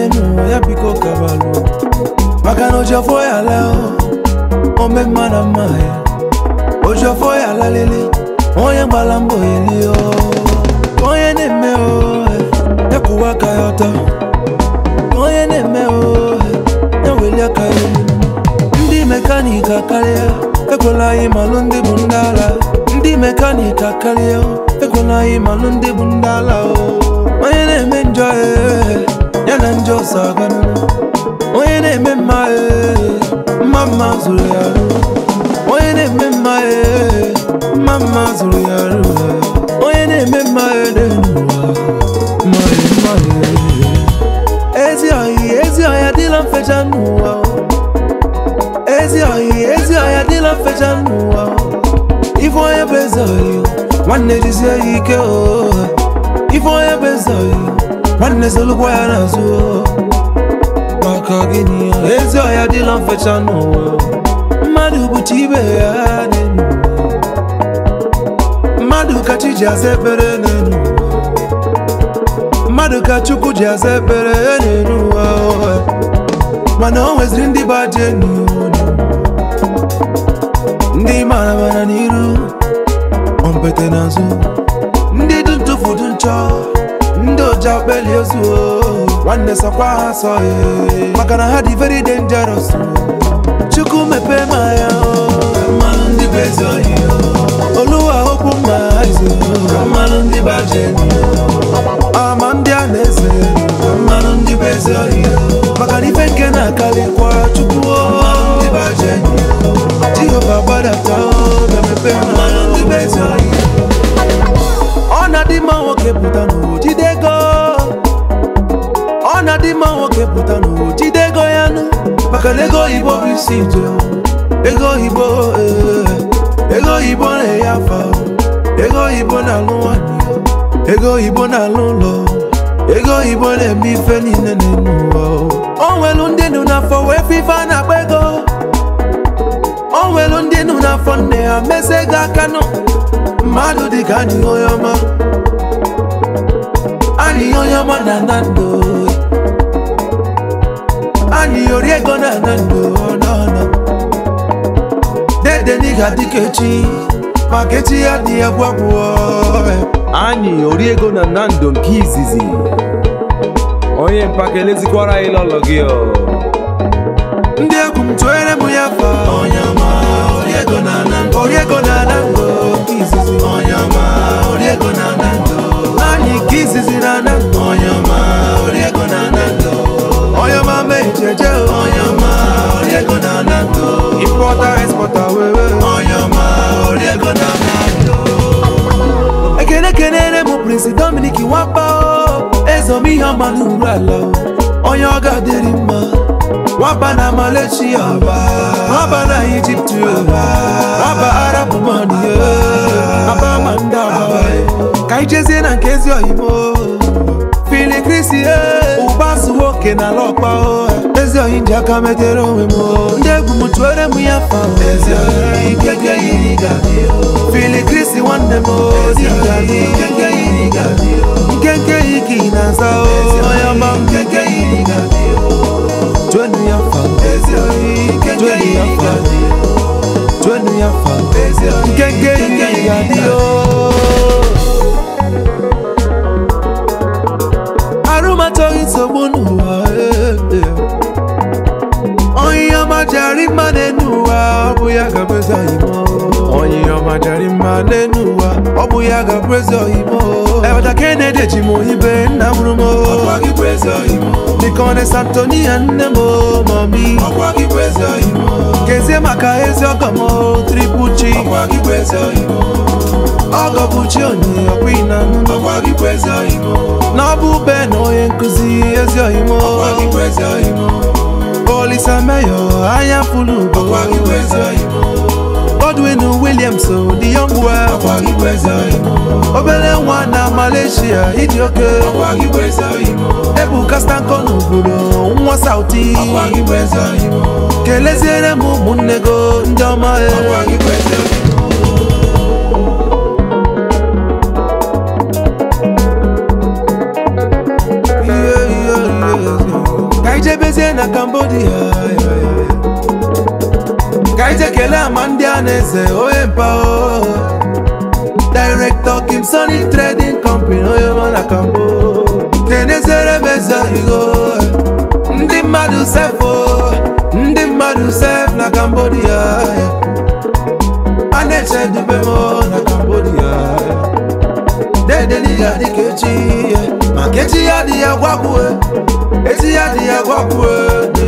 n'ụwa ya biko kabalụ maka na ojofo ya la ome mma na mma ya ojofo ya lalele onye gbara mbọ eli o onye na-eme o ya kwụwa aka ya ọtọ onye na-eme o ya weli aka ya elu ndị mekaniki akarịa ekwela anyị malụ ndị bụ ndị ala ndị mekaniki akarịa ekwela anyị malụ ndị bụ ndị ala o onye na-eme njọ ee, ya na njọ so aganụ onye na-eme mma ee, mma mma zụrụ ya arụ onye na-eme mma ee, mma mma zụrụ ya arụ onye na-eme mma ee, n'elu ụwa mma ee, mma ee. ezi ọhị ezi ọhịa dịla mfecha n'ụwa o. ezi ọhị ezi ọhịa dịla mfecha n'ụwa o. ife onye bụ eze ọhị nwanne jizie ya ike o ife onye bụ eze ọhị nwanne zolukwa ya n'azụ o. maka gịnị ya? ezi ọhịa dịla mfecha n'ụwa o. mmadụ bụcha ibe ya n'elu ụwa. mmadụ ka chi ji aza ekpere n'elu ụwa. mmadụ ka chukwu ji aza ekpere n'elu ụwa o. mana o nweziri ndị bụ aja enyi unu ndị mara mara n'iru ompete n'azụ ndị dị ntụfu dị nchọ ndị oja kpeli ozu o. nwanne sọkwa ha sọ ee. maka na ha dị very dangerous o. chukwu mepee ma ya mmanụ ndị bụ ezi ohi oluwa okwu mma izu mmanụ ndị bụ aja enyi ama ndị a na-eze mmanụ ndị bụ ezi ohi maka na ife nke na-akarịkwa chukwu jehova gbadata ga-emepe mmanụ ndị bụ ezi ohi ọ na-adị mma nwoke pụta n'ụwa jide ego ọ na-adị mma nwoke pụta n'ụwa jide ego ya nụ maka na ego oyibo bụ isi ije ego oyibo ee, ego oyibo na-enye afa ego oyibo na-alụ nwanyị ego oyibo na-alụ ụlọ ego oyibo na-eme ife niile n'elu ụwa o nwelu ndị nụ n'afọ wee fe ife a na-akpa ego o nwelu ndị nụ n'afọ nne ha mesa ego aka nụ mmadụ dị ka anyị onye ọma anyị onye ọma na ana ndụ anyị ori ego na ana ndụ n'ọnụ dede n'iga dịka echi maka echi ya dị ya gwagwuo anyị ori ego na nando nke izizi onye mpaka elezikwara anyị lọlọ gị ọ ndị egwu m tụere m ya fa onye ọma ori ego na ana ndụ ori ego na ana ndụ nke izizi onye ọma ori ego na ana ndụ anyị nke izizi na ana ndụ onye ọma ori ego na ana ndụ onye ọma mee jeje onye ọma ori ego na ana ndụ importa exporta wewe onye ọma ori ego na ana ndụ ekene kenere m prinsi dominik nwapa o ezom ihe ọma n'uru ala o onye ọ ga-adịrị mma nwaba na malaysia nwaba na ijipt nwaba arab man aba ma ndị agba ka anyị jezie na nke ezi oyimo fili krisi ụba su nwoke na ala ọkpa o ezi oyi ji aka metere onwe m o. ndị egwu m tụere m ya fa o. fili krisi nwanne m o, dị ngadi. nkenke yi ka ị na-aza o onye ọma m Twenty ya fa Twenty ya fa Twenty ya fa Nkenke yi ka ị ga-adị o arụmatọghị nsogbu n'ụwa eh, eh. onye ọma jari mma n'enu ụwa ọ bụ ya ga-abụ eze oyimo onye ọma jari mma n'enu ụwa ọ bụ ya ga-abụ eze oyimo ebata kenedi ji m oyibe nna mụrụ m dịka ọ na santonia nne m mami kezie maka ezi ọgọ m tripuchi ọgọ bụ chi onye ọkwa ịna na ọ bụ ube na onye nkụzi ezi oyimo olisa meyo anya fulu ugo Godwin Williams the young well obere nwa na Malaysia ịdị oke Ebuka Stanko n'obodo nwa Sauti keleziere m ụmụnne go ndị ọma e Yeah, yeah, yeah, yeah. jebezie na cambodia ya, ya, ya. ka anyị jee kelee ama ndị a na-eze onye mpa o director kim sony trading company onye nọ na kambo kenezere m eze igo ndị mmadụ sefo ndị mmadụ sef na cambodia ya. a na-eche dube m na cambodia dedeliga dịka echi ya maka echi ya dị ya gwakwue echi ya dị ya gwakwue